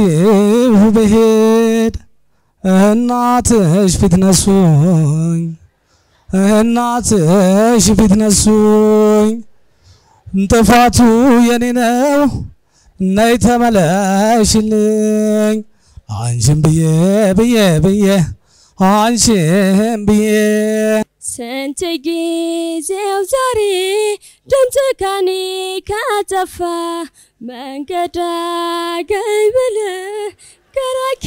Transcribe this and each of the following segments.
አድርጌው ብሄድ እናትሽ ፊት ነሱኝ እናትሽ ፊት ነሱኝ ጥፋቱ የኔ ነው ነይ ተመለሽልኝ አንቺን ብዬ ብዬ ብዬ አንቺን ብዬ ስንት ጊዜው ዛሬ ድምፅ ከኔ ከጠፋ መንገድ አገኝ ብለህ ገራኪ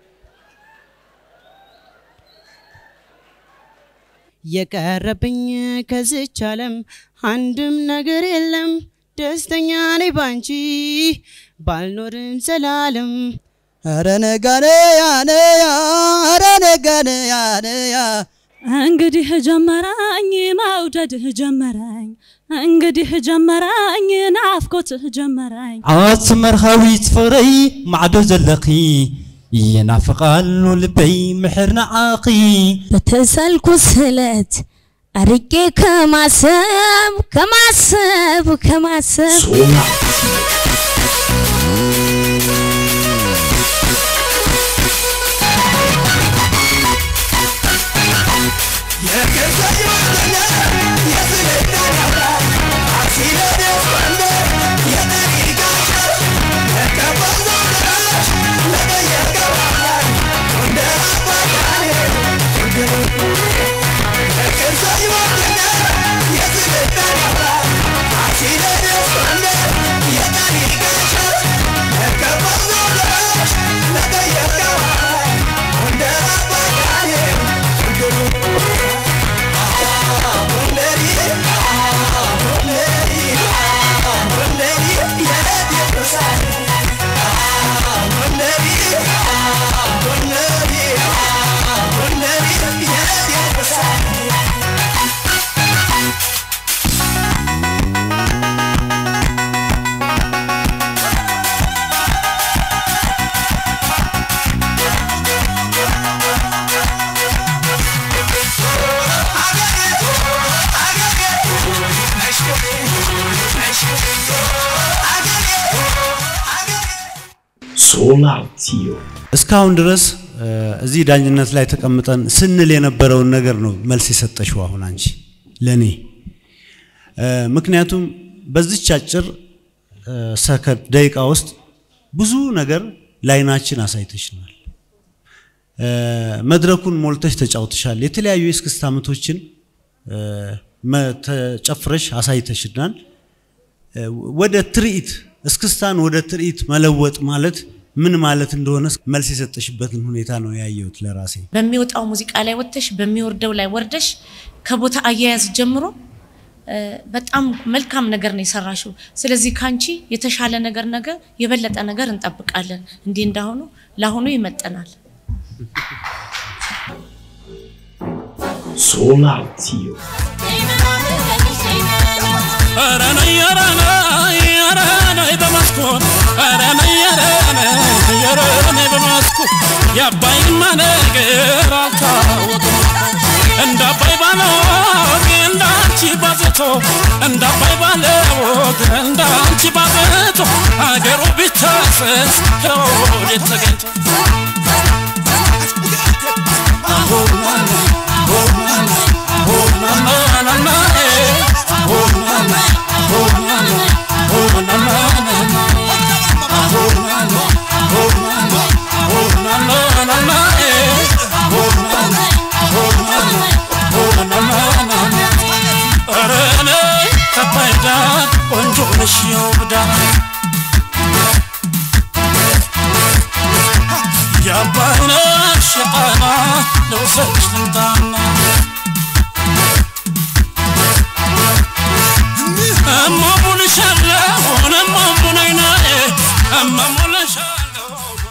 የቀረብኝ ከዝች ዓለም አንድም ነገር የለም። ደስተኛ ነኝ ባንቺ ባልኖርም ዘላለም። አረ ነጋነ ያነያ አረ ነጋነ ያነያ እንግዲህ ጀመረኝ መውደድህ ጀመረኝ እንግዲህ ጀመረኝ ናፍቆትህ ጀመረኝ ዓወት መርኻዊት ፍቕረይ ማዕዶ ዘለኺ ይናፍቓሉ ልበይ ምሕር ንዓኺ በተሳልኩ ስለት አርቄ ከማሰብ ከማሰብ ከማሰብ እስካሁን ድረስ እዚህ ዳኝነት ላይ ተቀምጠን ስንል የነበረውን ነገር ነው መልስ የሰጠሽው አሁን አንቺ ለኔ። ምክንያቱም በዚች አጭር ሰከንድ ደቂቃ ውስጥ ብዙ ነገር ላይናችን አሳይተሽናል። መድረኩን ሞልተሽ ተጫውተሻል። የተለያዩ የእስክስታ ምቶችን ተጨፍረሽ አሳይተሽናል። ወደ ትርኢት እስክስታን ወደ ትርኢት መለወጥ ማለት ምን ማለት እንደሆነ መልስ የሰጠሽበትን ሁኔታ ነው ያየሁት ለራሴ። በሚወጣው ሙዚቃ ላይ ወጥተሽ በሚወርደው ላይ ወርደሽ ከቦታ አያያዝ ጀምሮ በጣም መልካም ነገር ነው የሰራሽው። ስለዚህ ካንቺ የተሻለ ነገር ነገር የበለጠ ነገር እንጠብቃለን። እንዲህ እንዳሁኑ ለአሁኑ ይመጠናል። የአባይማ ነገር አልታወቅም እንደ አባይ ባለወግ እንደ አንቺ ባዘቶ እንደ አባይ ባለወግ እንደ አንቺ ባዘቶ አገሩ ቢታሰስ ከወዴት ተገኝቶ ቆንጆ ነሽ የውብዳ የአባይነሽ የጣና ልውሰድሽ ልምጣና እማሙልሻለሁ እማሙናይናዬ እማሙልሻለሁ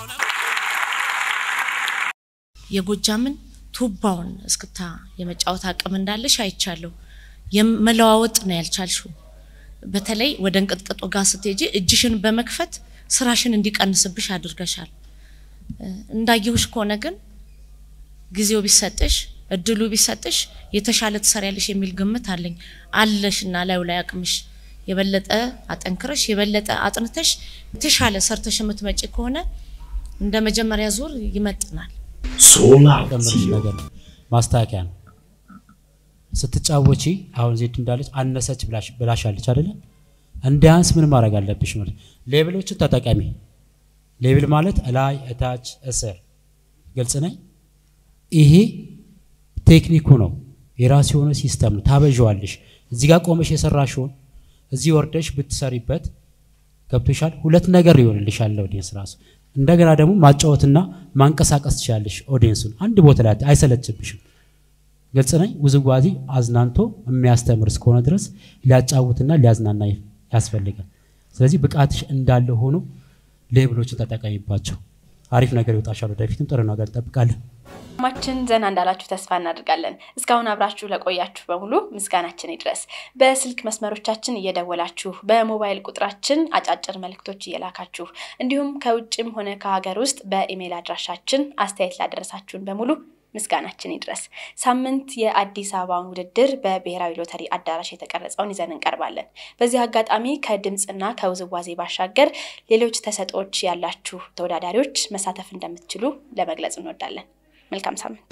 የጎጃምን ቱባውን እስክታ የመጫወት አቅም እንዳለሽ አይቻለሁ። የመለዋወጥ ነው ያልቻልሽው። በተለይ ወደ እንቅጥቅጡ ጋር ስትሄጂ እጅሽን በመክፈት ስራሽን እንዲቀንስብሽ አድርገሻል። እንዳየሁሽ ከሆነ ግን ጊዜው ቢሰጥሽ እድሉ ቢሰጥሽ የተሻለ ትሰሪያለሽ የሚል ግምት አለኝ። አለሽና ላዩ ላይ አቅምሽ የበለጠ አጠንክረሽ የበለጠ አጥንተሽ የተሻለ ሰርተሽ የምትመጪ ከሆነ እንደ መጀመሪያ ዙር ይመጥናል። ጨምርሽ ነገር ነው ማስተካከያ ነው። ስትጫወቺ አሁን ዜድ እንዳለች አነሰች ብላሽ- ብላሻለች አይደለ? እንዲያንስ ምን ማድረግ አለብሽ ማለት ሌብሎችን ተጠቀሚ። ሌብል ማለት እላይ፣ እታች፣ እስር ግልጽ ነኝ። ይሄ ቴክኒኩ ነው። የራሱ የሆነ ሲስተም ነው። ታበዣዋለሽ። እዚህ ጋር ቆመሽ የሰራሽውን እዚህ ወርደሽ ብትሰሪበት ገብቶሻል። ሁለት ነገር ይሆንልሻል ኦዲየንስ ራሱ። እንደገና ደግሞ ማጫወትና ማንቀሳቀስ ትችላለሽ ኦዲየንሱን አንድ ቦታ ላይ አይሰለችብሽም። ግልጽ ነኝ። ውዝዋዜ አዝናንቶ የሚያስተምር እስከሆነ ድረስ ሊያጫውትና ሊያዝናና ያስፈልጋል። ስለዚህ ብቃትሽ እንዳለ ሆኖ ሌብሎችን ተጠቀሚባቸው። አሪፍ ነገር ይወጣሻል። ወደፊትም ጥሩ ነገር እንጠብቃለን። ማችን ዘና እንዳላችሁ ተስፋ እናደርጋለን። እስካሁን አብራችሁ ለቆያችሁ በሙሉ ምስጋናችን ይድረስ። በስልክ መስመሮቻችን እየደወላችሁ በሞባይል ቁጥራችን አጫጭር መልእክቶች እየላካችሁ እንዲሁም ከውጭም ሆነ ከሀገር ውስጥ በኢሜይል አድራሻችን አስተያየት ላደረሳችሁን በሙሉ ምስጋናችን ይድረስ። ሳምንት የአዲስ አበባውን ውድድር በብሔራዊ ሎተሪ አዳራሽ የተቀረጸውን ይዘን እንቀርባለን። በዚህ አጋጣሚ ከድምፅና ከውዝዋዜ ባሻገር ሌሎች ተሰጥኦዎች ያላችሁ ተወዳዳሪዎች መሳተፍ እንደምትችሉ ለመግለጽ እንወዳለን። መልካም ሳምንት።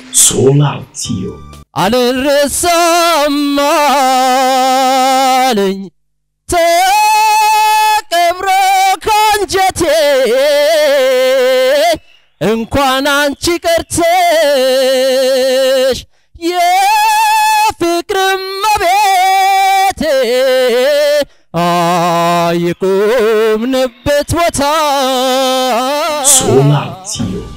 አልረሳም አለኝ ተቀብሮ ካንጀቴ እንኳን አንቺ ቀርተሽ የፍቅርም መቤቴ የቆምንበት ቦታ